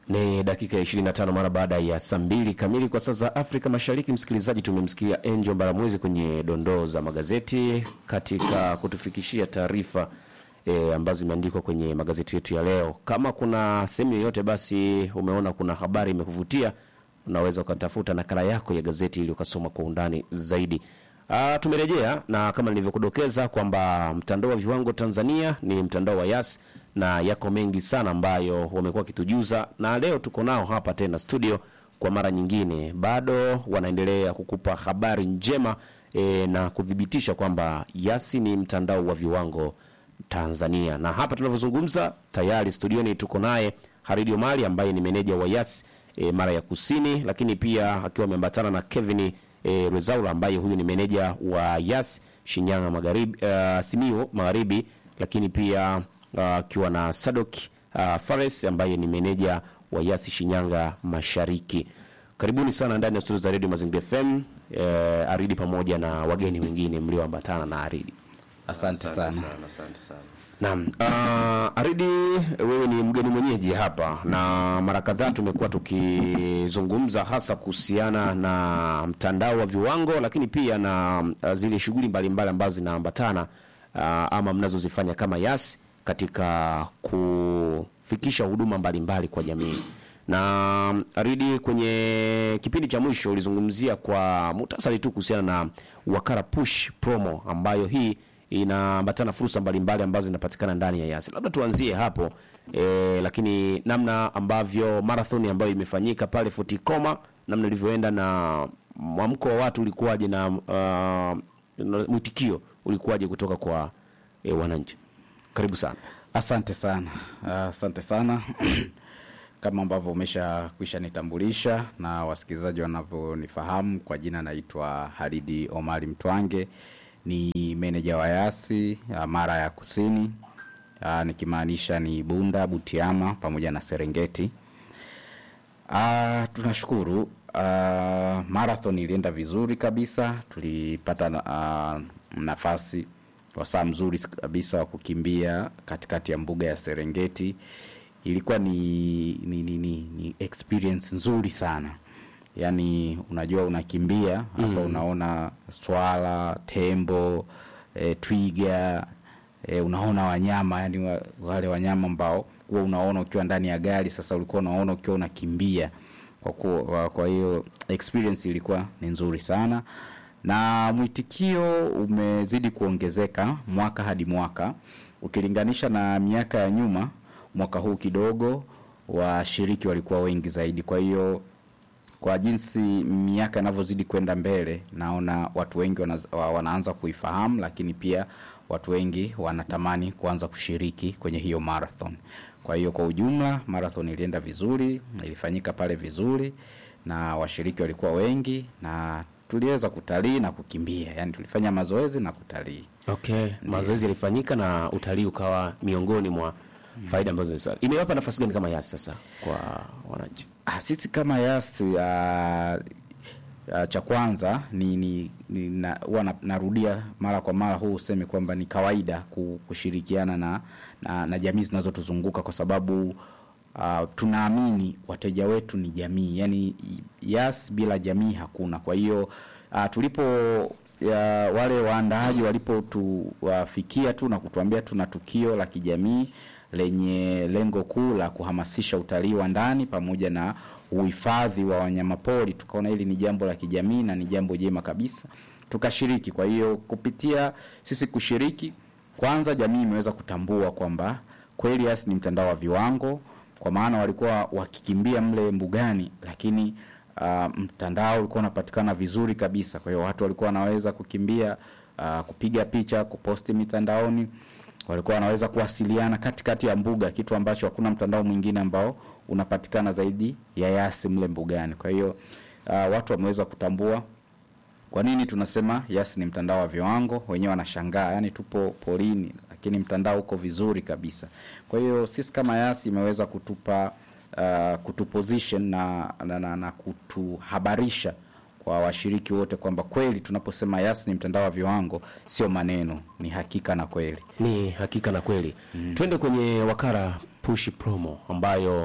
Ni dakika ya 25 mara baada ya saa mbili kamili kwa saa za Afrika Mashariki. Msikilizaji, tumemsikia Angel Mbaramwezi kwenye dondoo za magazeti katika kutufikishia taarifa e, ambazo zimeandikwa kwenye magazeti yetu ya leo. Kama kuna sehemu yoyote basi umeona kuna habari imekuvutia, unaweza ukatafuta nakala yako ya gazeti ili ukasoma kwa undani zaidi. Ah, tumerejea na kama nilivyokudokeza kwamba mtandao wa viwango Tanzania ni mtandao wa Yas na yako mengi sana ambayo wamekuwa wakitujuza, na leo tuko nao hapa tena studio kwa mara nyingine, bado wanaendelea kukupa habari njema e, na kuthibitisha kwamba Yasi ni mtandao wa viwango Tanzania. Na hapa tunavyozungumza tayari studioni tuko naye Haridi Omari ambaye ni meneja wa Yas e, mara ya kusini, lakini pia akiwa ameambatana na Kevin e, Rezaula ambaye huyu ni meneja wa Yas Shinyanga Magharibi, uh, Simiyu Magharibi, lakini pia akiwa uh, na Sadok uh, Fares ambaye ni meneja wa Yas Shinyanga Mashariki. Karibuni sana ndani ya studio za Radio Mazingira FM eh, Aridi pamoja na wageni wengine mlioambatana na Aridi. Asante sana. Asante sana. Naam, uh, Aridi wewe ni mgeni mwenyeji hapa na mara kadhaa tumekuwa tukizungumza hasa kuhusiana na mtandao wa viwango, lakini pia na uh, zile shughuli mbalimbali ambazo zinaambatana uh, ama mnazozifanya kama Yas katika kufikisha huduma mbalimbali kwa jamii. Na Aridi, kwenye kipindi cha mwisho ulizungumzia kwa muhtasari tu kuhusiana na Wakala Push promo ambayo hii inaambatana fursa mbalimbali ambazo zinapatikana ndani ya Yasi. Labda tuanzie hapo e, lakini namna ambavyo marathon ambayo imefanyika pale Futikoma, namna ilivyoenda na mwamko wa watu ulikuwaje na uh, na mwitikio ulikuwaje kutoka kwa e, wananchi? Karibu sana. Asante sana. Asante sana. Kama ambavyo umesha kwisha nitambulisha na wasikilizaji wanavyonifahamu kwa jina, naitwa Haridi Omari Mtwange, ni meneja wa Yasi ya Mara ya Kusini, ah, nikimaanisha ni Bunda, Butiama pamoja na Serengeti. Ah, tunashukuru ah, marathon ilienda vizuri kabisa, tulipata na- ah, nafasi wasaa mzuri kabisa wa kukimbia katikati ya mbuga ya Serengeti. Ilikuwa ni, ni, ni, ni, ni experience nzuri sana yaani unajua unakimbia hapa unaona swala tembo e, twiga e, unaona wanyama yani wa, wale wanyama ambao huwa unaona ukiwa ndani ya gari sasa ulikuwa unaona ukiwa unakimbia kwa, kuwa, kwa hiyo experience ilikuwa ni nzuri sana na mwitikio umezidi kuongezeka mwaka hadi mwaka ukilinganisha na miaka ya nyuma mwaka huu kidogo washiriki walikuwa wengi zaidi kwa hiyo kwa jinsi miaka inavyozidi kwenda mbele naona watu wengi wana, wa- wanaanza kuifahamu lakini pia watu wengi wanatamani kuanza kushiriki kwenye hiyo marathon kwa hiyo kwa ujumla marathon ilienda vizuri ilifanyika pale vizuri na washiriki walikuwa wengi na tuliweza kutalii na kukimbia yani tulifanya mazoezi na kutalii Okay, mazoezi yalifanyika na utalii ukawa miongoni mwa faida ambazo ni sana. Imewapa nafasi gani kama Yasi sasa kwa wananchi? Ah, sisi kama Yas uh, uh, cha kwanza ni, ni, ni na, huwa na, narudia mara kwa mara huu useme kwamba ni kawaida ku- kushirikiana na, na, na jamii zinazotuzunguka kwa sababu uh, tunaamini wateja wetu ni jamii, yani Yas bila jamii hakuna. Kwa hiyo uh, tulipo ya wale waandaaji walipotuwafikia tu na kutuambia tuna tukio la kijamii lenye lengo kuu la kuhamasisha utalii wa ndani pamoja na uhifadhi wa wanyamapori, tukaona hili ni jambo la kijamii na ni jambo jema kabisa, tukashiriki. Kwa hiyo kupitia sisi kushiriki, kwanza jamii imeweza kutambua kwamba kweli Yas ni mtandao wa viwango, kwa maana walikuwa wakikimbia mle mbugani, lakini uh, mtandao ulikuwa unapatikana vizuri kabisa. Kwa hiyo watu walikuwa wanaweza kukimbia, uh, kupiga picha, kuposti mitandaoni walikuwa wanaweza kuwasiliana katikati ya mbuga, kitu ambacho hakuna mtandao mwingine ambao unapatikana zaidi ya Yasi mle mbugani. Kwa hiyo uh, watu wameweza kutambua kwa nini tunasema Yasi ni mtandao wa viwango. Wenyewe wanashangaa, yani tupo porini, lakini mtandao uko vizuri kabisa. Kwa hiyo sisi kama Yasi imeweza kutupa uh, kutuposition na, na, na, na kutuhabarisha kwa washiriki wote kwamba kweli tunaposema Yasi ni mtandao wa viwango sio maneno, ni hakika na kweli. Ni hakika na kweli. Twende kwenye wakala push promo ambayo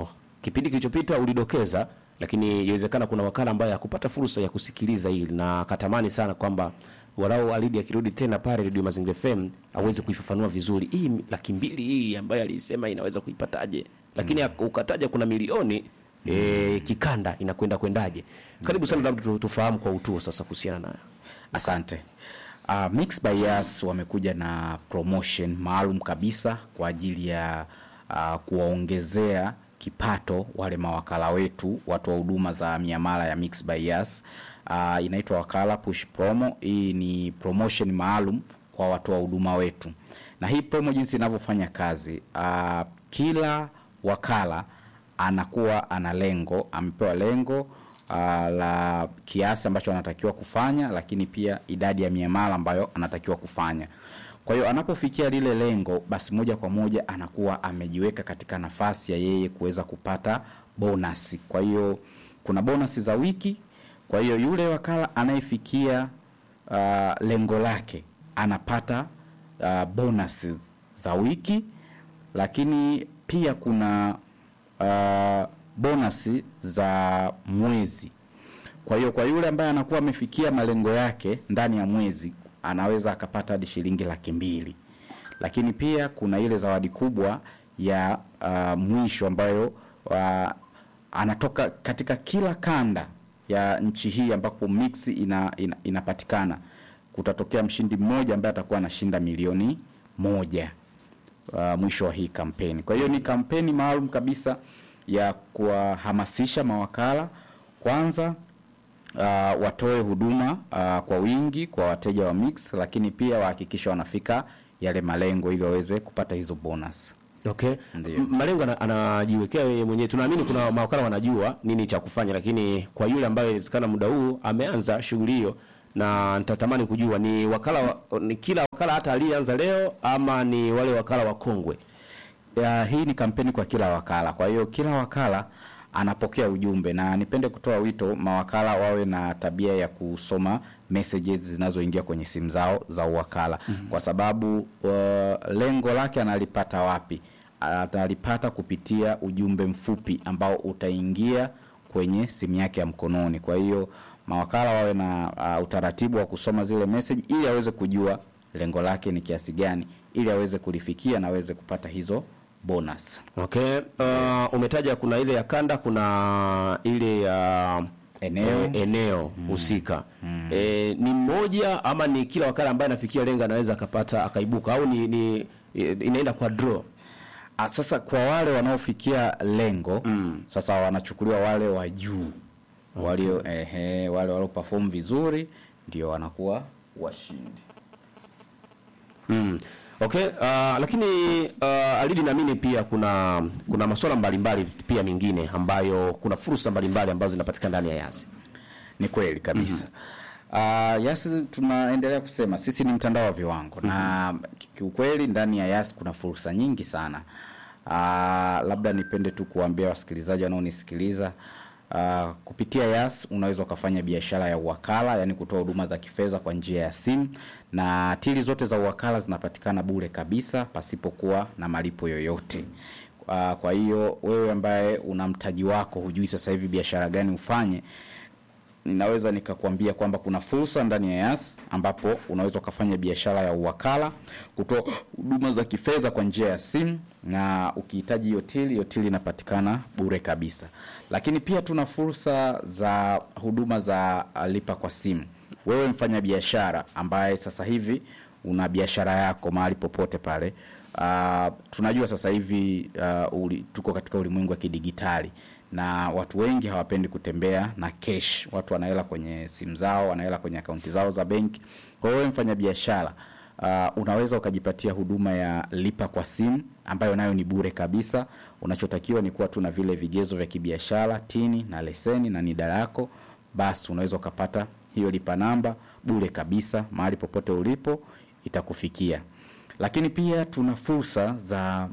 kipindi kilichopita ulidokeza, lakini inawezekana kuna wakala ambaye hakupata fursa ya kusikiliza hili na akatamani sana kwamba walau Alidi akirudi tena pale Radio Mazingira FM aweze kuifafanua vizuri hii laki mbili hii ambayo alisema inaweza kuipataje, lakini mm. ukataja kuna milioni e, kikanda inakwenda kwendaje? Karibu sana, labda tu- tufahamu kwa utuo sasa kuhusiana nayo. Asante. Uh, Mix by Yas wamekuja na promotion maalum kabisa kwa ajili ya uh, kuwaongezea kipato wale mawakala wetu watu wa huduma za miamala ya Mix by Yas. Uh, inaitwa wakala push promo. Hii ni promotion maalum kwa watu wa huduma wetu, na hii promo jinsi inavyofanya kazi uh, kila wakala anakuwa ana lengo, amepewa lengo uh, la kiasi ambacho anatakiwa kufanya, lakini pia idadi ya miamala ambayo anatakiwa kufanya. Kwa hiyo anapofikia lile lengo, basi moja kwa moja anakuwa amejiweka katika nafasi ya yeye kuweza kupata bonasi. Kwa hiyo kuna bonasi za wiki. Kwa hiyo yule wakala anayefikia uh, lengo lake anapata uh, bonuses za wiki, lakini pia kuna uh, bonasi za mwezi. Kwa hiyo kwa yule ambaye anakuwa amefikia malengo yake ndani ya mwezi anaweza akapata hadi shilingi laki mbili. Lakini pia kuna ile zawadi kubwa ya uh, mwisho ambayo uh, anatoka katika kila kanda ya nchi hii ambapo mix ina, ina, inapatikana kutatokea mshindi mmoja ambaye atakuwa anashinda milioni moja uh, mwisho wa hii kampeni. Kwa hiyo ni kampeni maalum kabisa ya kuwahamasisha mawakala kwanza uh, watoe huduma uh, kwa wingi kwa wateja wa Mix, lakini pia wahakikisha wanafika yale malengo ili waweze kupata hizo bonus. Okay. Ndiyo. M- Malengo ana- anajiwekea yeye mwenyewe. Tunaamini kuna mawakala wanajua nini cha kufanya, lakini kwa yule ambaye inawezekana muda huu ameanza shughuli hiyo, na nitatamani kujua ni wakala wa, ni kila wakala hata aliyeanza leo ama ni wale wakala wakongwe? Ya, hii ni kampeni kwa kila wakala. Kwa hiyo kila wakala anapokea ujumbe, na nipende kutoa wito mawakala wawe na tabia ya kusoma messages zinazoingia kwenye simu zao za uwakala mm-hmm. kwa sababu uh, lengo lake analipata wapi? Atalipata kupitia ujumbe mfupi ambao utaingia kwenye simu yake ya mkononi. Kwa hiyo mawakala wawe na uh, utaratibu wa kusoma zile message ili aweze kujua lengo lake ni kiasi gani, ili aweze kulifikia na aweze kupata hizo bonus. Okay. Uh, umetaja kuna ile ya kanda, kuna ile ya Eneo. eh, eneo husika eh, ni mmoja ama ni kila wakala ambaye anafikia lengo anaweza akapata akaibuka au ni, ni eh, inaenda kwa draw? Ah, sasa kwa wale wanaofikia lengo mm. sasa wanachukuliwa wale wa juu walio ehe, wale walio perform vizuri ndio wanakuwa washindi. Mm. Okay, uh, lakini uh, Alidi naamini pia kuna kuna masuala mbalimbali pia mengine ambayo kuna fursa mbalimbali ambazo zinapatikana ndani ya Yasi. Ni kweli kabisa. Uh, Yasi tunaendelea kusema sisi ni mtandao wa viwango na ki- kiukweli ndani ya Yasi kuna fursa nyingi sana. Uh, labda nipende tu kuambia wasikilizaji wanaonisikiliza uh, kupitia Yas unaweza ukafanya biashara ya uwakala, yani kutoa huduma za kifedha kwa njia ya simu, na tili zote za uwakala zinapatikana bure kabisa pasipokuwa na malipo yoyote. Uh, kwa hiyo wewe ambaye una mtaji wako hujui sasa hivi biashara gani ufanye, ninaweza nikakwambia kwamba kuna fursa ndani ya Yas ambapo unaweza ukafanya biashara ya uwakala, kutoa huduma za kifedha kwa njia ya simu, na ukihitaji hiyo tili, hiyo tili inapatikana bure kabisa. Lakini pia tuna fursa za huduma za uh, lipa kwa simu. Wewe mfanya biashara ambaye sasa hivi una biashara yako mahali popote pale Uh, tunajua sasa hivi uh, uli, tuko katika ulimwengu wa kidigitali na watu wengi hawapendi kutembea na cash. Watu wanahela kwenye simu zao, wanahela kwenye akaunti zao za benki. Kwa hiyo wewe mfanya biashara uh, unaweza ukajipatia huduma ya lipa kwa simu ambayo nayo ni bure kabisa. Unachotakiwa ni kuwa tu na vile vigezo vya kibiashara, tini na leseni na NIDA yako, basi unaweza ukapata hiyo lipa namba bure kabisa, mahali popote ulipo itakufikia lakini pia tuna fursa za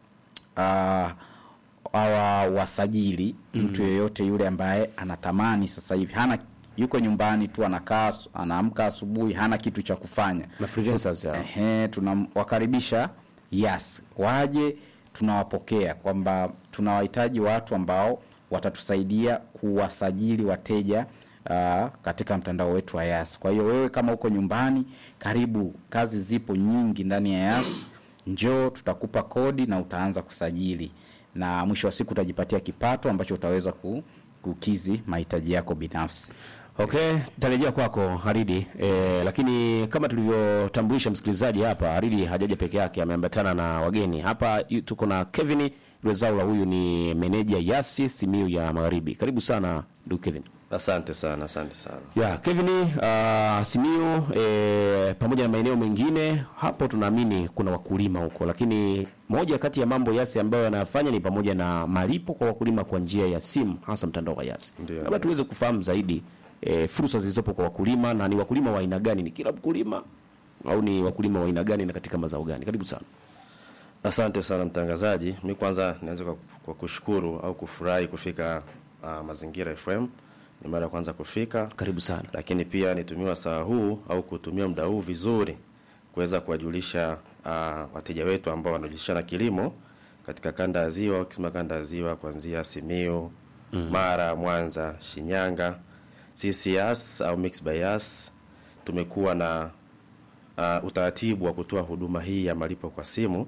uh, awa wasajili mm. mtu yeyote yule ambaye anatamani sasa hivi hana yuko nyumbani tu anakaa anaamka asubuhi hana kitu cha kufanya Na freelancers hao. Ehe, tunawakaribisha yes waje tunawapokea kwamba tunawahitaji watu ambao watatusaidia kuwasajili wateja uh, katika mtandao wetu wa Yas. Kwa hiyo wewe kama uko nyumbani, karibu, kazi zipo nyingi ndani ya Yas. Njoo, tutakupa kodi na utaanza kusajili, na mwisho wa siku utajipatia kipato ambacho utaweza ku, kukizi mahitaji yako binafsi. Okay, tarejea kwako Haridi. E, lakini kama tulivyotambulisha msikilizaji hapa, Haridi hajaja peke yake, ameambatana na wageni hapa. yu- Tuko na Kevin Rwezaula, huyu ni meneja Yasi Simiyu ya Magharibi. Karibu sana ndugu Kevin. Asante sana, asante sana. Ya, Kevin uh, Simiyu e, pamoja na maeneo mengine hapo tunaamini kuna wakulima huko, lakini moja kati ya mambo Yasi ambayo yanayafanya ni pamoja na malipo kwa wakulima kwa njia ya simu, hasa mtandao wa Yasi. Ndio. Labda tuweze kufahamu zaidi e, fursa zilizopo kwa wakulima na ni wakulima wa aina gani? Ni kila mkulima au ni wakulima wa aina gani na katika mazao gani? Karibu sana. Asante sana mtangazaji. Mi kwanza nianze kwa, kwa kushukuru au kufurahi kufika uh, Mazingira FM. Ni mara ya kwanza kufika, Karibu sana. lakini pia nitumia saa huu au kutumia muda huu vizuri kuweza kuwajulisha uh, wateja wetu ambao wanajihusisha na kilimo katika kanda ya Ziwa, ukisema kanda ya Ziwa kuanzia Simiyu, Mara, Mwanza, Shinyanga. Sisi Yas au Mixx by Yas tumekuwa na uh, utaratibu wa kutoa huduma hii ya malipo kwa simu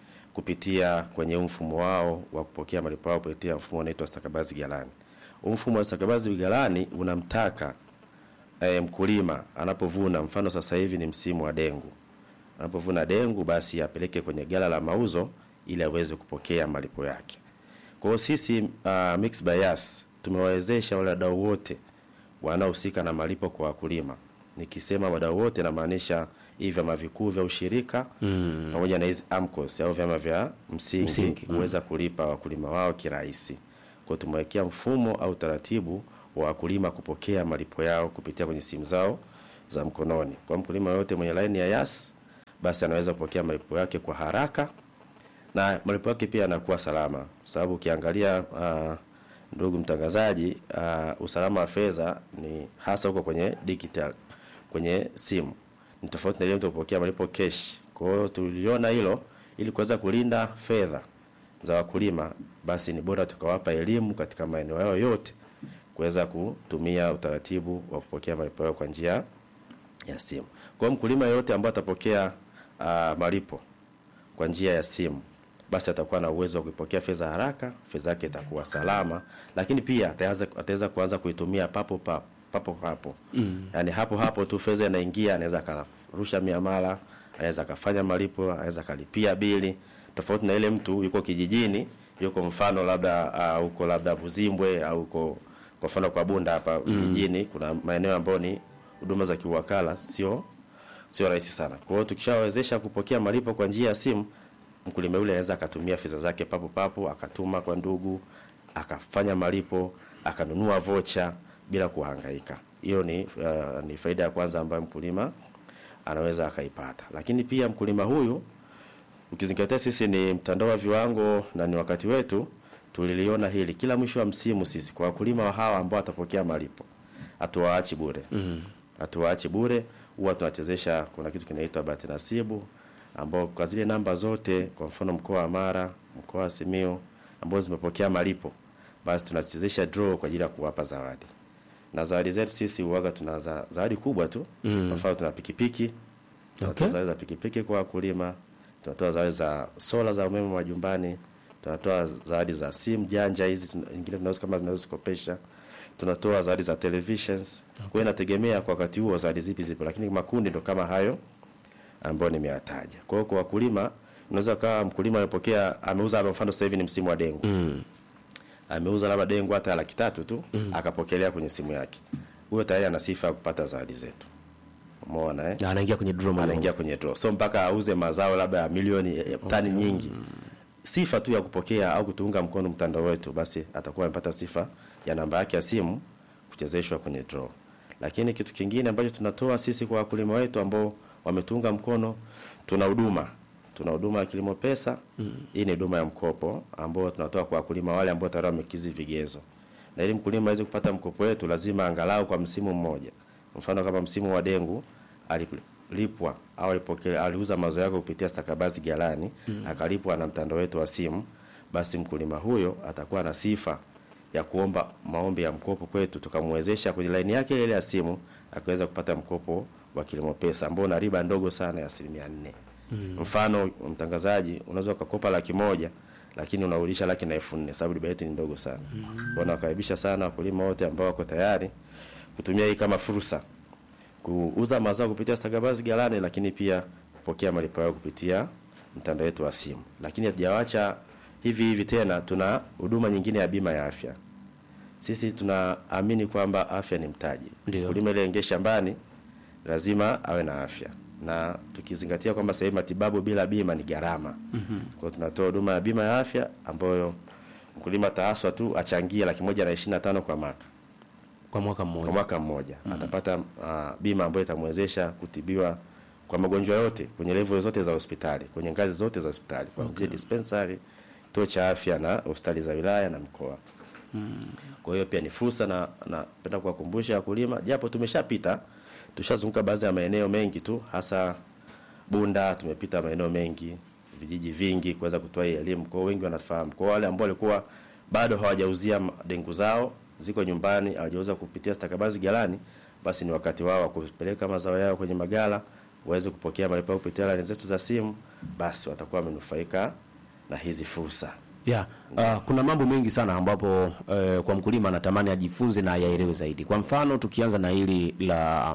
kupitia kwenye mfumo wao wa kupokea malipo yao kupitia mfumo unaitwa stakabadhi ghalani. Huu mfumo wa stakabadhi ghalani unamtaka e, mkulima anapovuna, mfano sasa hivi ni msimu wa dengu, anapovuna dengu basi apeleke kwenye gala la mauzo ili aweze kupokea malipo yake. Kwa hiyo sisi uh, Mixx by Yas tumewawezesha wale wadau wote wanaohusika na malipo kwa wakulima. Nikisema wadau wote namaanisha hivi vyama vikuu vya ushirika mm. pamoja na hizi AMCOS au vyama vya msingi, Msingi, huweza kulipa wakulima wao kirahisi. Kwa hiyo tumewekea mfumo au taratibu wa wakulima kupokea malipo yao kupitia kwenye simu zao za mkononi. Kwa mkulima yote mwenye laini ya Yas basi anaweza kupokea malipo yake kwa haraka na malipo yake pia yanakuwa salama, sababu ukiangalia uh, ndugu mtangazaji, uh, usalama wa fedha ni hasa huko kwenye digital, kwenye simu ni tofauti na ile mtu kupokea malipo cash. Kwa hiyo tuliona hilo ili kuweza kulinda fedha za wakulima, basi ni bora tukawapa elimu katika maeneo yao yote kuweza kutumia utaratibu wa kupokea malipo yao kwa njia ya simu. Kwa hiyo mkulima yoyote ambaye atapokea uh, malipo kwa njia ya simu basi atakuwa na uwezo wa kuipokea fedha haraka, fedha yake itakuwa salama, lakini pia ataweza ataweza kuanza kuitumia papo papo papo hapo mm. Yani hapo hapo tu fedha inaingia, anaweza akarusha miamala, anaweza akafanya malipo, anaweza akalipia bili, tofauti na ile mtu yuko kijijini, yuko mfano labda uh, huko labda Buzimbwe au huko kwa mfano kwa Bunda hapa vijijini, kuna maeneo ambayo ni huduma za kiwakala sio sio rahisi sana. Kwa hiyo tukishawezesha kupokea malipo kwa njia ya simu, mkulima yule anaweza akatumia fedha zake papo papo, akatuma kwa ndugu, akafanya malipo, akanunua vocha bila kuhangaika. Hiyo ni uh, ni faida ya kwanza ambayo mkulima anaweza akaipata. Lakini pia mkulima huyu ukizingatia sisi ni mtandao wa viwango na ni wakati wetu, tuliliona hili kila mwisho wa msimu, sisi kwa wakulima wa hawa ambao watapokea malipo hatuwaachi bure mm. hatuwaachi bure, huwa tunachezesha. Kuna kitu kinaitwa bahati nasibu, ambao kwa zile namba zote, kwa mfano mkoa wa Mara, mkoa wa Simiyu ambao zimepokea malipo, basi tunachezesha draw kwa ajili ya kuwapa zawadi na zawadi zetu sisi huaga tuna za- zawadi kubwa tu mm. kwa mfano tuna pikipiki tunatoa Okay. zawadi za pikipiki kwa wakulima, tunatoa zawadi za sola za umeme majumbani, tunatoa zawadi za simu janja hizi tuna- nyingine tunaweza kama tunazozikopesha, tunatoa zawadi za televisions. Kwa hiyo inategemea kwa wakati huo zawadi zipi zipo, lakini makundi ndo kama hayo ambayo nimeyataja. Kwa hiyo kwa wakulima, unaweza kawa mkulima amepokea ameuza, labda mfano sasa hivi ni msimu wa dengu Mm. ameuza labda dengu hata laki tatu tu akapokelea kwenye simu yake, huyo tayari ana sifa ya kupata zawadi zetu. Umeona eh? Na anaingia kwenye draw maalum. anaingia kwenye draw, so mpaka auze mazao labda ya milioni ya tani nyingi. Sifa tu ya kupokea au kutuunga mkono mtandao wetu, basi atakuwa amepata sifa ya namba yake ya simu kuchezeshwa kwenye draw. Lakini kitu kingine ambacho tunatoa sisi kwa wakulima wetu ambao wametuunga mkono, tuna huduma tuna huduma ya kilimo pesa. Hii ni huduma ya mkopo ambao tunatoa kwa wakulima wale ambao tayari wamekizi vigezo, na ili mkulima aweze kupata mkopo wetu lazima angalau kwa msimu mmoja, mfano kama msimu wa dengu alip- alilipwa au alipokea aliuza mazao yake kupitia stakabadhi ghalani akalipwa na mtandao wetu wa simu, basi mkulima huyo atakuwa na sifa ya kuomba maombi ya mkopo kwetu, tukamwezesha kwenye laini yake ile ya simu akaweza kupata mkopo wa kilimo pesa ambao una riba ndogo sana ya asilimia nne. Mfano mtangazaji, unaweza ukakopa laki moja lakini unarudisha laki na elfu nne sababu riba yetu ni ndogo sana. Kwa nawakaribisha sana wakulima wote ambao wako tayari kutumia hii kama fursa kuuza mazao kupitia stakabadhi ghalani, lakini pia kupokea malipo yao kupitia mtandao wetu wa simu. Lakini hatujawacha hivi hivi tena, tuna huduma nyingine ya bima ya afya. Sisi tunaamini kwamba afya ni mtaji. Ndio. Mkulima ile ingie shambani lazima awe na afya, na tukizingatia kwamba sasa hivi matibabu bila bima ni gharama. Kwa hiyo tunatoa huduma ya bima ya afya ambayo mkulima ataaswa tu achangie laki moja na ishirini na tano kwa mwaka kwa mwaka kwa mmoja. mwaka mmoja atapata uh, bima ambayo itamwezesha kutibiwa kwa magonjwa yote kwenye level zote za hospitali kwenye ngazi zote za hospitali kuanzia dispensary, kituo cha afya na hospitali za wilaya na mkoa. Kwa hiyo pia ni fursa na napenda kuwakumbusha wakulima, japo tumeshapita tushazunguka baadhi ya maeneo mengi tu, hasa Bunda, tumepita maeneo mengi, vijiji vingi kuweza kutoa hii elimu. Kwa hiyo wengi wanafahamu. Kwa wale ambao walikuwa bado hawajauzia m- dengu zao, ziko nyumbani, hawajauza kupitia stakabadhi ghalani, basi ni wakati wao wa kupeleka mazao yao kwenye magala waweze kupokea malipo yao kupitia laini zetu za simu, basi watakuwa wamenufaika na hizi fursa. Yeah. Uh, kuna mambo mengi sana ambapo uh, kwa mkulima anatamani ajifunze na ayaelewe zaidi. Kwa mfano tukianza na hili la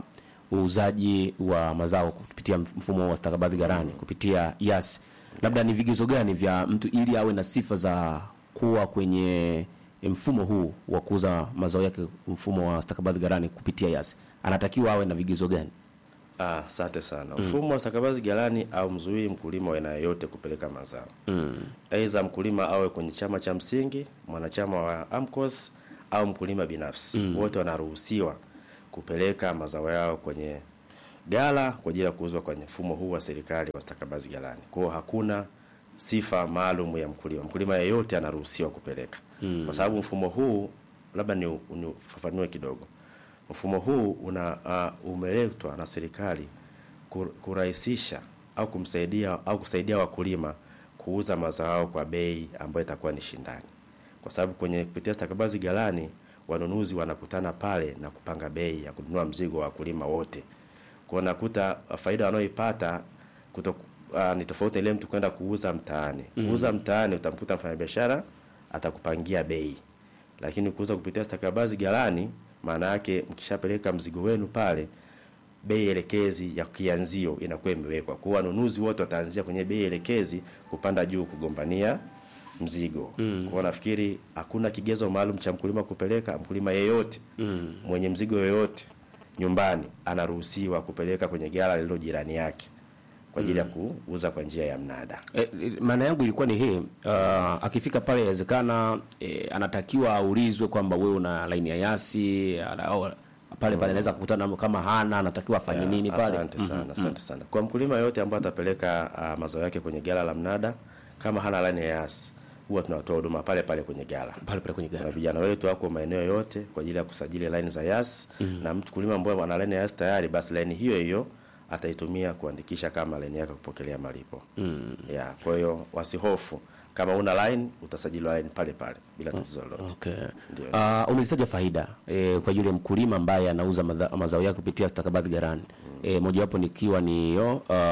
uuzaji wa mazao kupitia mfumo wa stakabadhi ghalani kupitia YAS, labda ni vigezo gani vya mtu ili awe na sifa za kuwa kwenye mfumo huu wa kuuza mazao yake mfumo wa stakabadhi ghalani kupitia YAS, anatakiwa awe na vigezo gani? Ah, asante sana. Mfumo wa stakabadhi ghalani au mzuii mkulima wa aina yoyote kupeleka mazao. Aidha mkulima awe kwenye chama cha msingi, mwanachama wa AMCOS au mkulima binafsi. Wote wanaruhusiwa kupeleka mazao yao kwenye ghala kwa ajili ya kuuzwa kwenye mfumo huu wa serikali wa stakabadhi ghalani. Kwa hiyo hakuna sifa maalum ya mkulima. Mkulima yeyote anaruhusiwa kupeleka. Kwa sababu mfumo huu labda ni ufafanue kidogo. Mfumo huu una uh, umeletwa na serikali kur- kurahisisha au kumsaidia au kusaidia wakulima kuuza mazao yao kwa bei ambayo itakuwa ni shindani, kwa sababu kwenye kupitia stakabadhi ghalani wanunuzi wanakutana pale na kupanga bei ya kununua mzigo wa wakulima wote. Kwa nakuta uh, faida wanayoipata kuto uh, ni tofauti na ile mtu kwenda kuuza mtaani. Kuuza mtaani utamkuta mfanyabiashara atakupangia bei, lakini kuuza kupitia stakabadhi ghalani maana yake mkishapeleka mzigo wenu pale, bei elekezi ya kianzio inakuwa imewekwa. Kwa hiyo wanunuzi wote wataanzia kwenye bei elekezi kupanda juu kugombania mzigo. Mm. Kwa hiyo nafikiri hakuna kigezo maalum cha mkulima kupeleka. Mkulima yeyote mm. mwenye mzigo yoyote nyumbani anaruhusiwa kupeleka kwenye ghala lililo jirani yake kwa ajili ya kuuza kwa njia ya mnada. E, maana yangu ilikuwa ni hii uh, akifika pale inawezekana e, anatakiwa aulizwe kwamba wewe una laini ya yasi ana- au pale pale anaweza kukutana kama hana anatakiwa afanye Ya, nini pale Asante sana, asante sana. Kwa mkulima yote ambaye atapeleka uh, mazao yake kwenye ghala la mnada kama hana laini ya yasi, huwa tunatoa huduma pale pale kwenye ghala. pale pale kwenye na gari vijana wetu wako maeneo yote kwa ajili ya kusajili line za yas na mtu kulima ambaye ana line ya yas tayari, basi line hiyo hiyo ataitumia kuandikisha kama line yake kupokelea malipo ya. Kwa hiyo wasihofu, kama una line utasajiliwa line pale pale bila tatizo lolote. Okay. Ndio. Uh, umezitaja faida e, kwa yule mkulima ambaye anauza madha- mazao yake kupitia stakabadhi ghalani e, mojawapo nikiwa ni hiyo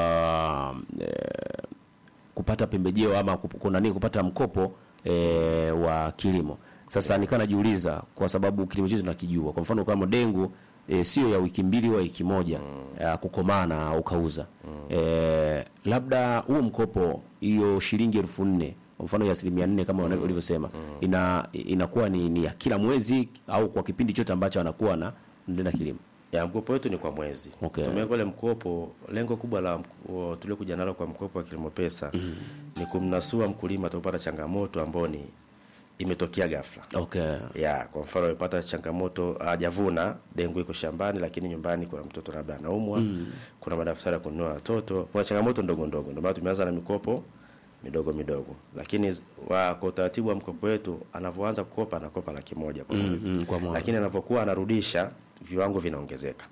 uh, e, kupata pembejeo ama kup- kuna nini kupata mkopo e, wa kilimo. Sasa nikaa najiuliza kwa sababu kilimo chetu tunakijua, kwa mfano kama dengu e, sio ya wiki mbili au wiki moja mm. kukomana ukauza e, labda huo mkopo hiyo shilingi elfu nne kwa mfano ya asilimia nne kama mm. ulivyosema ina inakuwa ni, ni ya kila mwezi au kwa kipindi chote ambacho anakuwa na na kilimo Ya mkopo wetu ni kwa mwezi. Okay. Tumeweka ule mkopo, lengo kubwa la mk- tuliokuja nalo kwa mkopo wa kilimo pesa ni kumnasua mkulima atapata changamoto ambayo ni imetokea ghafla. okay. ya kwa mfano amepata changamoto hajavuna dengu iko shambani lakini nyumbani kuna mtoto labda anaumwa kuna madaftari ya kununua watoto kuna changamoto ndogo ndogo ndio maana tumeanza na mikopo midogo midogo lakini z- wa, kwa utaratibu wa mkopo wetu anavyoanza kukopa anakopa laki moja kwa mwezi mm, kwa mwaka. lakini anavyokuwa anarudisha viwango vinaongezeka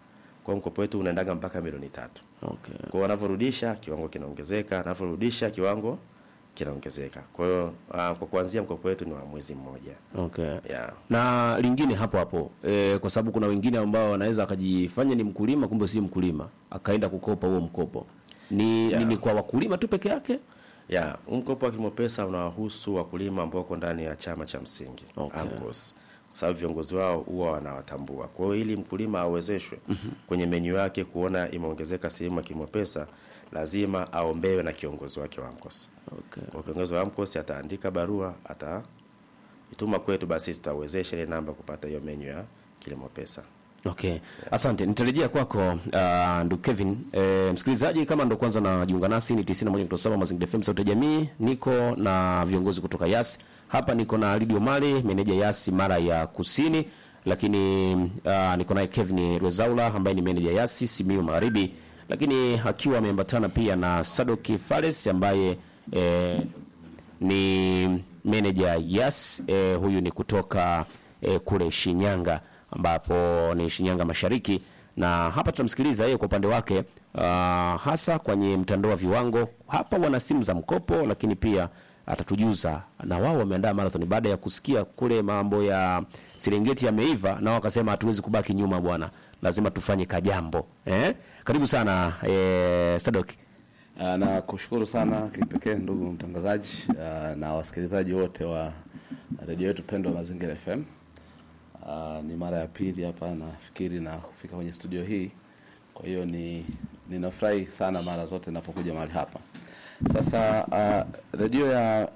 Kwa hiyo mkopo wetu unaendaga mpaka milioni tatu. Okay. Kwa hiyo wanavyorudisha kiwango kinaongezeka, wanavyorudisha kiwango kinaongezeka. Kwa hiyo ah, kwa kuanzia mkopo wetu ni wa mwezi mmoja. Okay. Yeah. Na lingine hapo hapo e, kwa sababu kuna wengine ambao wanaweza akajifanya ni mkulima kumbe si mkulima akaenda kukopa huo mkopo. Ni, Yeah. ni, ni kwa wakulima tu peke yake? Ya, huu mkopo wa kilimo pesa unawahusu wakulima ambao wako ndani ya chama cha msingi Okay. AMCOS, kwa sababu viongozi wao huwa wanawatambua. Kwa hiyo ili mkulima awezeshwe kwenye menyu yake kuona imeongezeka sehemu ya kilimo pesa, lazima aombewe na kiongozi wake wa AMCOS. Okay. Kwa kiongozi wa AMCOS ataandika barua, ataituma kwetu, basi tutawezesha ile namba kupata hiyo menyu ya kilimo pesa. Okay. Asante. Nitarejea kwako uh, ndugu Kevin. E, msikilizaji kama ndo kwanza najiunga nasi ni 91.7 Mazingira FM sauti ya jamii. Niko na viongozi kutoka Yas. Hapa niko na Lidio Mali, meneja Yas mara ya Kusini, lakini uh, niko naye Kevin Rwezaula ambaye ni meneja Yas Simiyu Magharibi, lakini akiwa ameambatana pia na Sadoki Fares ambaye eh, ni meneja Yas eh, huyu ni kutoka eh, kule Shinyanga ambapo ni Shinyanga Mashariki, na hapa tutamsikiliza yeye kwa upande wake uh, hasa kwenye mtandao wa viwango. Hapa wana simu za mkopo, lakini pia atatujuza na wao wameandaa marathon baada ya kusikia kule mambo ya Serengeti yameiva, na wao wakasema hatuwezi kubaki nyuma bwana, lazima tufanye kajambo eh? Karibu sana eh, Sadok. Ah, na kushukuru sana kipekee ndugu mtangazaji ah, na wasikilizaji wote wa redio yetu pendwa Mazingira FM. Ah, ni mara ya pili hapa nafikiri na kufika kwenye studio hii, kwa hiyo ni ninafurahi sana mara zote ninapokuja mahali hapa. Sasa ah, redio ya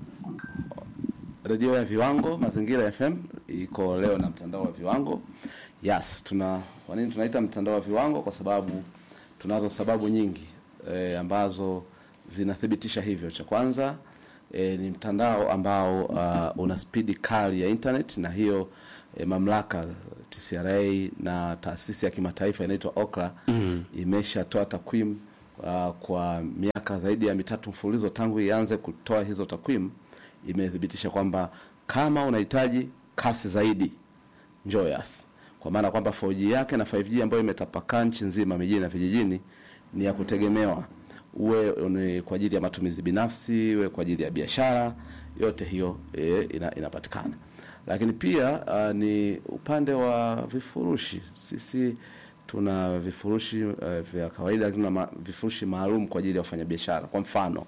redio ya viwango Mazingira FM iko leo na mtandao wa viwango. Yes, tuna kwa nini tunaita mtandao wa viwango? Kwa sababu tunazo sababu nyingi e, ambazo zinathibitisha hivyo. Cha kwanza e, ni mtandao ambao uh, una spidi kali ya internet na hiyo e, mamlaka TCRA na taasisi ya kimataifa inaitwa OKRA mm. imeshatoa takwimu uh, kwa miaka zaidi ya mitatu mfululizo tangu ianze kutoa hizo takwimu imethibitisha kwamba kama unahitaji kasi zaidi njoo Yas, kwa maana kwamba 4G yake na 5G ambayo imetapakaa nchi nzima mijini na vijijini ni ya kutegemewa, uwe ni kwa ajili ya matumizi binafsi, uwe kwa ajili ya biashara, yote hiyo e, ina, inapatikana. Lakini pia uh, ni upande wa vifurushi. Sisi tuna vifurushi uh, vya kawaida, lakini tuna ma, vifurushi maalum kwa ajili ya wafanyabiashara. Kwa mfano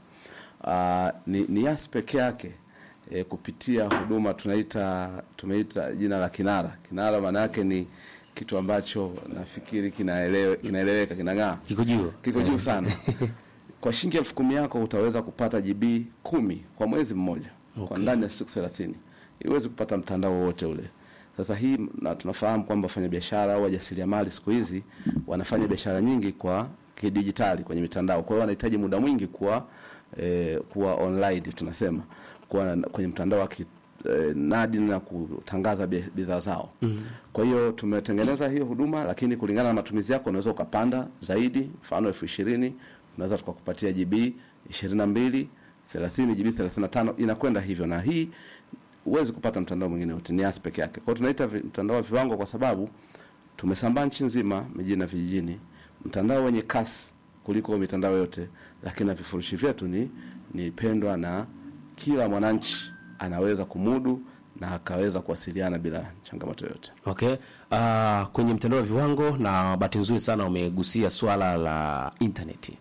uh, ni, ni Yas peke yake e, kupitia huduma tunaita tumeita jina la Kinara. Kinara maana yake ni kitu ambacho nafikiri kinaelewe, kinaeleweka kinang'aa Kiko juu. kiko juu sana. Kwa shilingi elfu kumi yako utaweza kupata GB kumi kwa mwezi mmoja kwa Okay. ndani ya siku thelathini. Huwezi kupata mtandao wowote ule. Sasa hii na tunafahamu kwamba wafanyabiashara au wajasiriamali siku hizi wanafanya biashara nyingi kwa kidijitali kwenye mitandao, kwa hiyo wanahitaji muda mwingi kuwa eh, kuwa online tunasema kuwa na- kwenye mtandao wa ki, eh, nadi na kutangaza bi- bidhaa zao. mm Kwa hiyo tumetengeneza hiyo huduma, lakini kulingana na matumizi yako unaweza ukapanda zaidi, mfano elfu ishirini tunaweza tukakupatia GB ishirini na mbili thelathini GB thelathini na tano inakwenda hivyo, na hii huwezi kupata mtandao mwingine wote, ni Yas peke yake. Kwa hiyo tunaita vi- mtandao wa viwango kwa sababu tumesambaa nchi nzima, mijini na vijijini, mtandao wenye kasi kuliko mitandao yote, lakini na vifurushi vyetu ni ni pendwa na kila mwananchi anaweza kumudu na akaweza kuwasiliana bila changamoto yoyote. Okay. Uh, kwenye mtandao wa viwango na bahati nzuri sana umegusia swala la intaneti.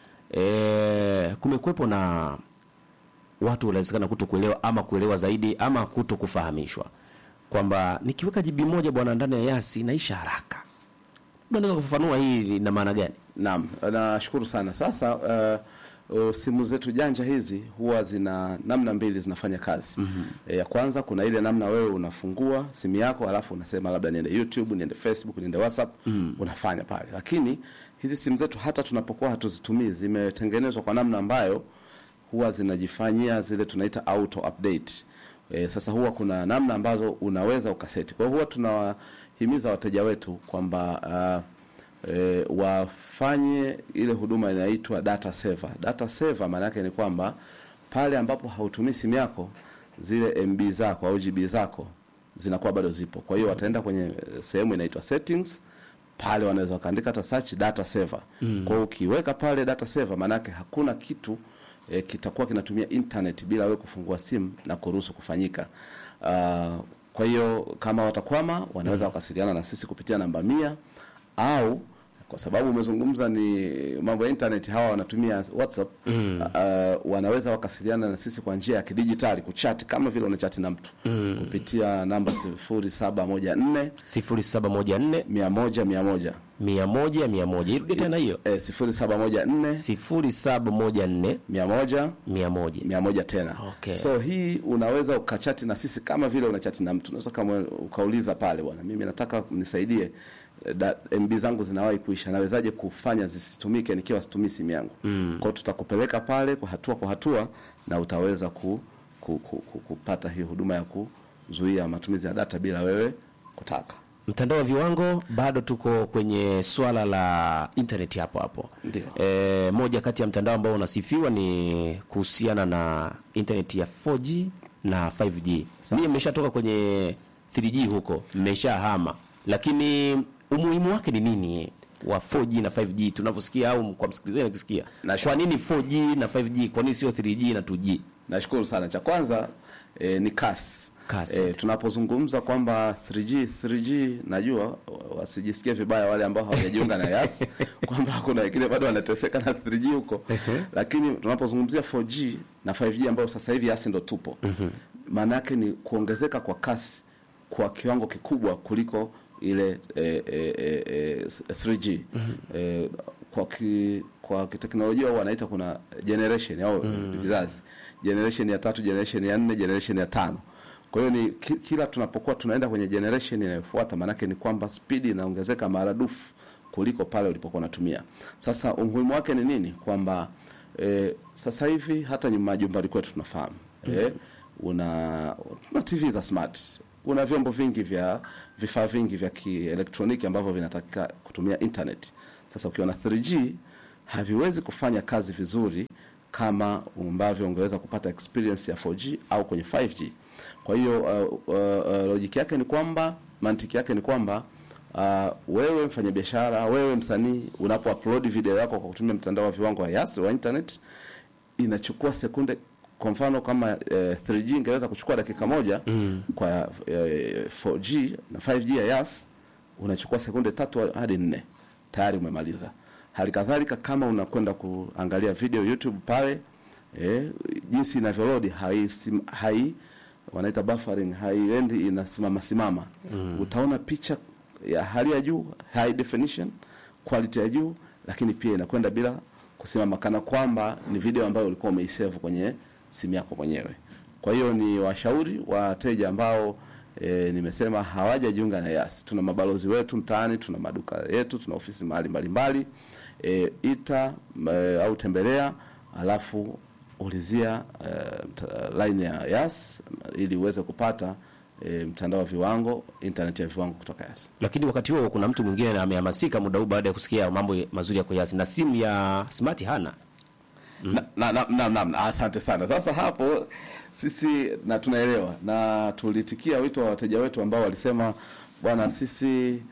E, kumekuwepo na watu wanawezekana kuto kuelewa ama kuelewa zaidi ama kuto kufahamishwa kwamba nikiweka jibi moja bwana ndani ya Yasi inaisha haraka. Unaweza kufafanua hii ina maana gani? Naam, nashukuru sana. Sasa uh, uh, simu zetu janja hizi huwa zina namna mbili zinafanya kazi. mm-hmm. E, ya kwanza kuna ile namna wewe unafungua simu yako alafu unasema labda niende YouTube, niende Facebook, niende WhatsApp, mm. unafanya pale. Lakini hizi simu zetu hata tunapokuwa hatuzitumii zimetengenezwa kwa namna ambayo huwa zinajifanyia zile tunaita auto update. E, sasa huwa kuna namna ambazo unaweza ukaseti. Kwa hiyo huwa tunawahimiza wateja wetu kwamba uh, e, wafanye ile huduma inaitwa data saver. Data saver maana yake ni kwamba pale ambapo hautumii simu yako zile MB zako au GB zako zinakuwa bado zipo. Kwa hiyo wataenda kwenye eh, sehemu inaitwa settings pale wanaweza wakaandika hata search data saver mm. kwa hiyo ukiweka pale data saver maanake hakuna kitu e, kitakuwa kinatumia internet bila wewe kufungua simu na kuruhusu kufanyika uh, kwa hiyo kama watakwama wanaweza wakasiliana na sisi kupitia namba mia au kwa sababu umezungumza ni mambo ya internet hawa wanatumia whatsapp mm. uh, wanaweza wakasiliana na sisi kwa njia ya kidijitali kuchat kama vile unachati na mtu mm. kupitia namba sifuri saba moja nne 0714 mia moja mia moja 100 100 irudi tena hiyo eh, sifuri saba moja nne 0714 mia moja 100 mia moja tena Okay. so hii unaweza ukachati na sisi kama vile unachati na mtu unaweza kama ukauliza pale bwana mimi nataka mnisaidie eh, da, mb zangu zinawahi kuisha nawezaje kufanya zisitumike nikiwa situmii simu yangu mm. kwao tutakupeleka pale kwa hatua kwa hatua na utaweza ku, ku, ku, ku, kupata hii huduma ya kuzuia matumizi ya data bila wewe kutaka mtandao wa viwango bado tuko kwenye swala la internet hapo hapo Ndio. e, moja kati ya mtandao ambao unasifiwa ni kuhusiana na internet ya 4G na 5G mimi nimeshatoka kwenye 3G huko nimeshahama lakini umuhimu wake ni nini wa 4G na 5G tunavyosikia au kwa msikilizaji akisikia Na kwa nini 4G na 5G kwa nini sio 3G na 2G nashukuru sana cha kwanza eh, ni kasi Kasi. Eh, tunapozungumza kwamba 3G 3G najua wa- wasijisikie vibaya wale ambao hawajajiunga na yas kwamba kuna wengine bado wanateseka na 3G huko lakini tunapozungumzia 4G na 5G ambao sasa hivi yas ndo tupo maana yake ni kuongezeka kwa kasi kwa kiwango kikubwa kuliko ile eh, eh, eh, eh, 3G eh, kwa ki, kwa kiteknolojia huwa wanaita kuna generation au vizazi generation ya tatu generation ya nne generation ya tano kwa hiyo ni ki- kila tunapokuwa tunaenda kwenye generation inayofuata maanake ni kwamba speed inaongezeka maradufu kuliko pale ulipokuwa unatumia sasa umuhimu wake ni nini kwamba e, sasa hivi hata nyuma majumbani kwetu tunafahamu e, una tuna tv za smart una vyombo vingi vya vifaa vingi vya kielektroniki ambavyo vinatakika kutumia internet sasa ukiwa na 3g haviwezi kufanya kazi vizuri kama ambavyo ungeweza kupata experience ya 4G au kwenye 5G. Kwa hiyo uh, uh, uh, logic yake ni kwamba mantiki yake ni kwamba uh, wewe mfanyabiashara, wewe msanii unapo upload video yako kwa kutumia mtandao wa viwango wa Yas wa internet inachukua sekunde kwa mfano kama eh, 3G ingeweza kuchukua dakika moja mm. kwa eh, 4G na 5G ya Yas unachukua sekunde tatu hadi nne tayari umemaliza. Hali kadhalika kama unakwenda kuangalia video YouTube pale eh, jinsi inavyolodi hai, hai wanaita buffering haiendi inasimama simama mm. utaona picha ya hali ya juu high definition quality ya juu lakini pia inakwenda bila kusimama kana kwamba ni video ambayo ulikuwa umeisave kwenye simu yako mwenyewe kwa hiyo ni washauri wateja ambao e, nimesema hawajajiunga na Yas. Tuna mabalozi wetu mtaani, tuna maduka yetu, tuna ofisi mahali mbalimbali e, ita e, au tembelea, alafu ulizia e, mta- line ya Yas ili uweze kupata e, mtandao wa viwango, internet ya viwango kutoka Yas. lakini wakati huo kuna mtu mwingine na amehamasika muda huu baada ya kusikia mambo mazuri ya Koyasi na simu ya smart hana na, na, na, na, na, na, asante sana. Sasa hapo sisi na tunaelewa na tulitikia wito wa wateja wetu ambao walisema bwana, sisi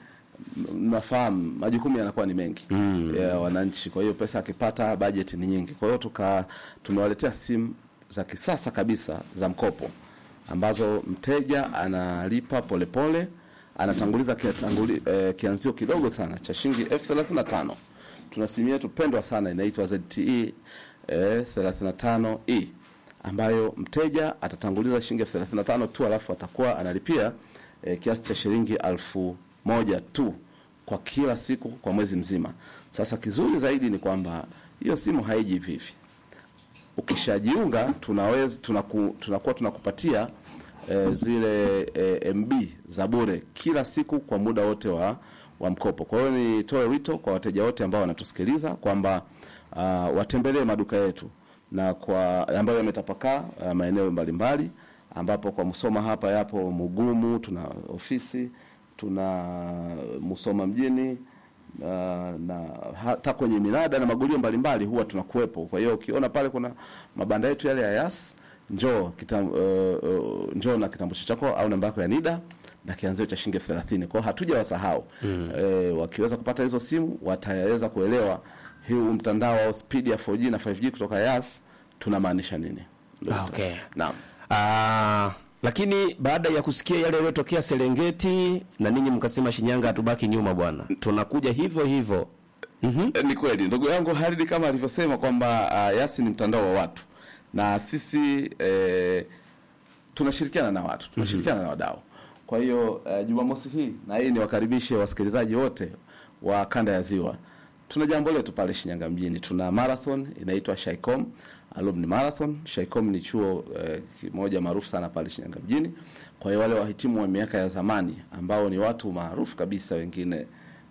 m- nafahamu majukumu yanakuwa ni mengi mm. ya wananchi, kwa hiyo pesa akipata bajeti ni nyingi. Kwa hiyo tuka tumewaletea simu za kisasa kabisa za mkopo ambazo mteja analipa polepole pole, anatanguliza kiatanguli, eh, kianzio kidogo sana cha shilingi elfu thelathini na tano tuna simu yetu pendwa sana inaitwa ZTE eh, 35E ambayo mteja atatanguliza shilingi elfu thelathini na tano tu alafu atakuwa analipia eh, kiasi cha shilingi elfu moja tu kwa kila siku kwa mwezi mzima. Sasa kizuri zaidi ni kwamba hiyo simu haiji hivi hivi ukishajiunga tunaweza tunaku, tunakuwa tunakupatia e, zile e, MB za bure kila siku kwa muda wote wa, wa mkopo. Kwa hiyo nitoe wito kwa wateja wote ambao wanatusikiliza kwamba uh, watembelee maduka yetu na kwa ambayo yametapakaa uh, maeneo mbalimbali ambapo kwa Musoma hapa yapo Mugumu, tuna ofisi, tuna Musoma mjini uh, na hata kwenye minada na magulio mbalimbali huwa tunakuwepo. Kwa hiyo ukiona pale kuna mabanda yetu yale ya Yas, njoo kitam, uh, uh, njoo na kitambulisho chako au namba yako ya NIDA na kianzio cha shilingi elfu thelathini kwao hatuja wasahau mm. e, wakiweza kupata hizo simu wataweza kuelewa huu mtandao au spidi ya 4G na 5G kutoka Yas tunamaanisha nini Ah, okay. naam Ah, lakini baada ya kusikia yale yaliyotokea Serengeti na ninyi mkasema Shinyanga hatubaki nyuma bwana, tunakuja hivyo hivyo. Mhm. Eh, ni kweli ndugu yangu Halidi kama alivyosema kwamba uh, Yasi ni mtandao wa watu na sisi eh, tunashirikiana na watu tunashirikiana na wadau kwa hiyo uh, Jumamosi hii na hii niwakaribishe wasikilizaji wote wa kanda ya Ziwa tuna jambo letu pale Shinyanga mjini tuna marathon inaitwa Shaicom Alumni Marathon Shaicom ni chuo eh, kimoja maarufu sana pale Shinyanga mjini kwa hiyo wale wahitimu wa miaka ya zamani ambao ni watu maarufu kabisa wengine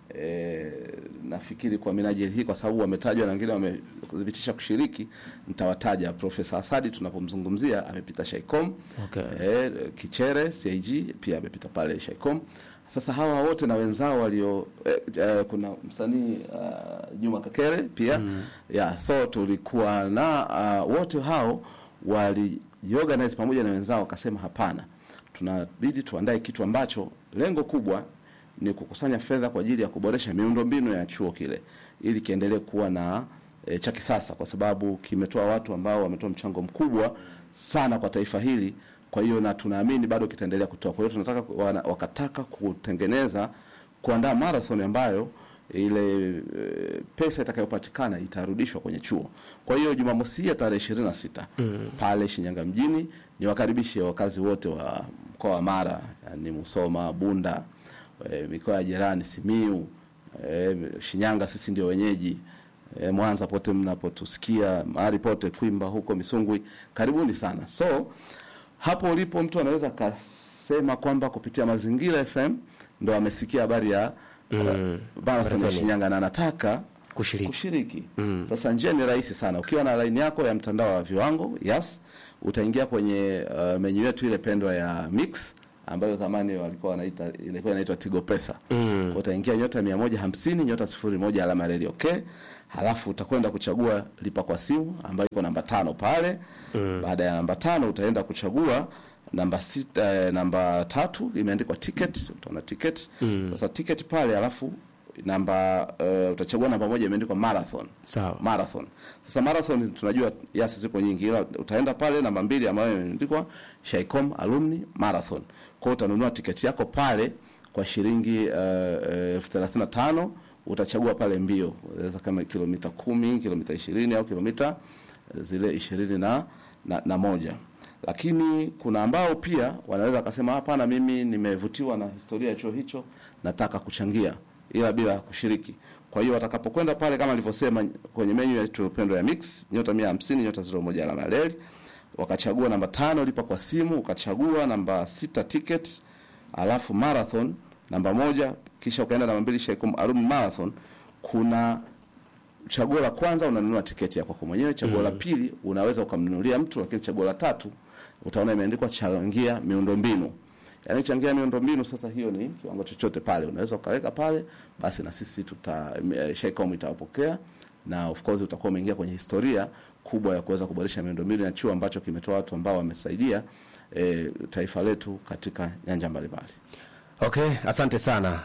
E, nafikiri kwa minajili hii kwa sababu wametajwa na wengine wamethibitisha kushiriki, nitawataja. Profesa Asadi tunapomzungumzia amepita Shaicom. Okay. E, Kichere CIG pia amepita pale Shaicom. Sasa hawa wote na wenzao walio e, e, kuna msanii uh, Juma Kakere pia mm. yeah, so tulikuwa na uh, wote hao walijiorganize pamoja na wenzao wakasema, hapana, tunabidi tuandae kitu ambacho lengo kubwa ni kukusanya fedha kwa ajili ya kuboresha miundombinu ya chuo kile ili kiendelee kuwa na e, cha kisasa, kwa sababu kimetoa watu ambao wametoa mchango mkubwa sana kwa taifa hili. Kwa hiyo na tunaamini bado kitaendelea kutoa. Kwa hiyo tunataka wana, wakataka kutengeneza kuandaa marathon ambayo ile e, pesa itakayopatikana itarudishwa kwenye chuo. Kwa hiyo Jumamosi hii ya tarehe ishirini na sita mm. pale Shinyanga mjini, niwakaribishe wakazi wote wa mkoa wa Mara, yani Musoma, Bunda e, mikoa ya jirani Simiu, e, Shinyanga, sisi ndio wenyeji e, Mwanza, pote mnapotusikia mahali pote, Kwimba huko Misungwi, karibuni sana. So hapo ulipo mtu anaweza akasema kwamba kupitia Mazingira FM ndo amesikia habari ya mm. marathon ya Shinyanga na anataka Kushiriki. kushiriki. Sasa njia ni rahisi sana. Ukiwa na line yako ya mtandao wa viwango Yas, utaingia kwenye uh, menyu yetu ile pendwa ya Mix ambayo zamani walikuwa wanaita ilikuwa inaitwa Tigo Pesa. Mm. Utaingia nyota 150 nyota 01 alama reli okay. Halafu utakwenda kuchagua lipa kwa simu ambayo iko namba tano pale. Mm. Baada ya namba tano utaenda kuchagua namba sita, eh, namba tatu imeandikwa ticket, utaona ticket. Mm. Sasa ticket pale alafu namba uh, utachagua namba moja imeandikwa marathon. Sawa. Marathon. Sasa marathon tunajua yasi ziko nyingi ila utaenda pale namba mbili ambayo imeandikwa Shaicom Alumni Marathon. Kwa hiyo utanunua tiketi yako pale kwa shilingi elfu thelathini na tano utachagua pale mbio unaweza kama kilomita kumi kilomita ishirini au kilomita eh, zile ishirini na, na, na moja lakini kuna ambao pia wanaweza wakasema hapana mimi nimevutiwa na historia ya chuo hicho nataka kuchangia ila bila kushiriki kwa hiyo watakapokwenda pale kama alivyosema kwenye menyu yetu pendwa ya mix nyota mia hamsini nyota ziro moja alama ya reli wakachagua namba tano lipa kwa simu ukachagua namba sita ticket alafu marathon namba moja kisha ukaenda namba mbili Shaicom Alumni Marathon kuna chaguo la kwanza unanunua tiketi ya kwako mwenyewe chaguo la pili unaweza ukamnunulia mtu lakini chaguo la tatu utaona imeandikwa changia miundombinu yaani changia miundombinu sasa hiyo ni kiwango chochote pale unaweza ukaweka pale basi na sisi tuta eh, Shaicom itawapokea na of course utakuwa umeingia kwenye historia kubwa ya kuweza kuboresha miundombinu ya chuo ambacho kimetoa watu ambao wamesaidia e, taifa letu katika nyanja mbalimbali. Okay, asante sana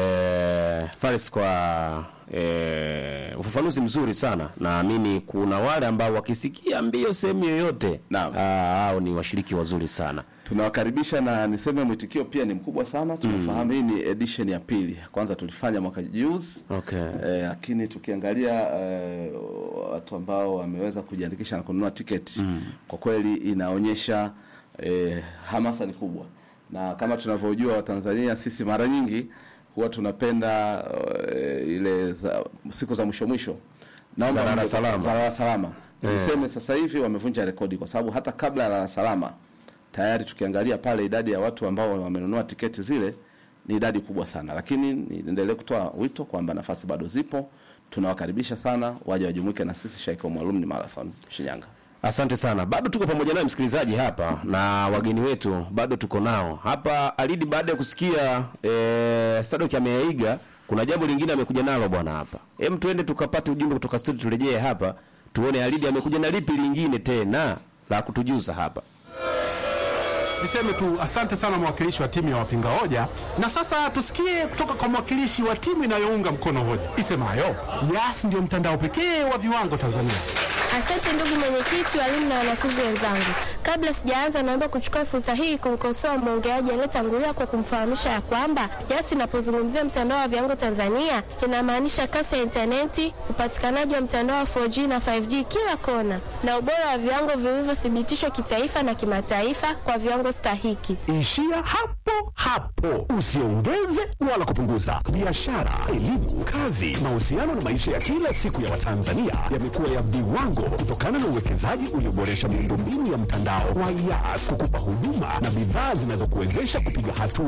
e, Faris kwa e, ufafanuzi mzuri sana. Naamini kuna wale ambao wakisikia mbio sehemu yoyote, Naam. ah, hao ni washiriki wazuri sana. Tunawakaribisha na niseme mwitikio pia ni mkubwa sana. Tunafahamu hii ni edition ya pili. Kwanza tulifanya mwaka juzi Okay. eh, lakini tukiangalia eh, watu ambao wameweza kujiandikisha na kununua tiketi kwa kweli inaonyesha eh, hamasa ni kubwa, na kama tunavyojua Watanzania sisi mara nyingi huwa tunapenda eh, ile za, siku za mwisho mwisho Naomba Za lala mwe- salama. za lala salama. Niseme sasa hivi wamevunja rekodi kwa sababu hata kabla ya lala salama tayari tukiangalia pale idadi ya watu ambao wamenunua tiketi zile ni idadi kubwa sana, lakini niendelee kutoa wito kwamba nafasi bado zipo. Tunawakaribisha sana waje wajumuike na sisi Shaicom Alumni Marathon Shinyanga. Asante sana. Bado tuko pamoja naye msikilizaji hapa na wageni wetu bado tuko nao hapa. Alidi, baada ya kusikia e, Sadoki ameyaiga, kuna jambo lingine amekuja nalo bwana hapa. Hem, tuende tukapate ujumbe kutoka studio, turejee hapa tuone Alidi amekuja na lipi lingine tena la kutujuza hapa. Niseme tu asante sana mwakilishi wa timu ya wapinga hoja, na sasa tusikie kutoka kwa mwakilishi wa timu inayounga mkono hoja isemayo Yas ndio mtandao pekee wa viwango Tanzania. Asante ndugu mwenyekiti, walimu na wanafunzi wenzangu. Kabla sijaanza, naomba kuchukua fursa hii kumkosoa mwongeaji aliyetangulia kwa kumfahamisha ya kwamba Yas inapozungumzia mtandao wa viwango Tanzania inamaanisha kasi ya intaneti, upatikanaji wa mtandao wa 4G na 5G kila kona, na ubora wa viwango vilivyothibitishwa kitaifa na kimataifa kwa viwango stahiki. Ishia hapo hapo, usiongeze wala kupunguza. Biashara, elimu, kazi, mahusiano na maisha ya kila siku ya Watanzania yamekuwa ya viwango kutokana na uwekezaji ulioboresha miundombinu ya mtandao wa Yas kukupa huduma na bidhaa zinazokuwezesha kupiga hatua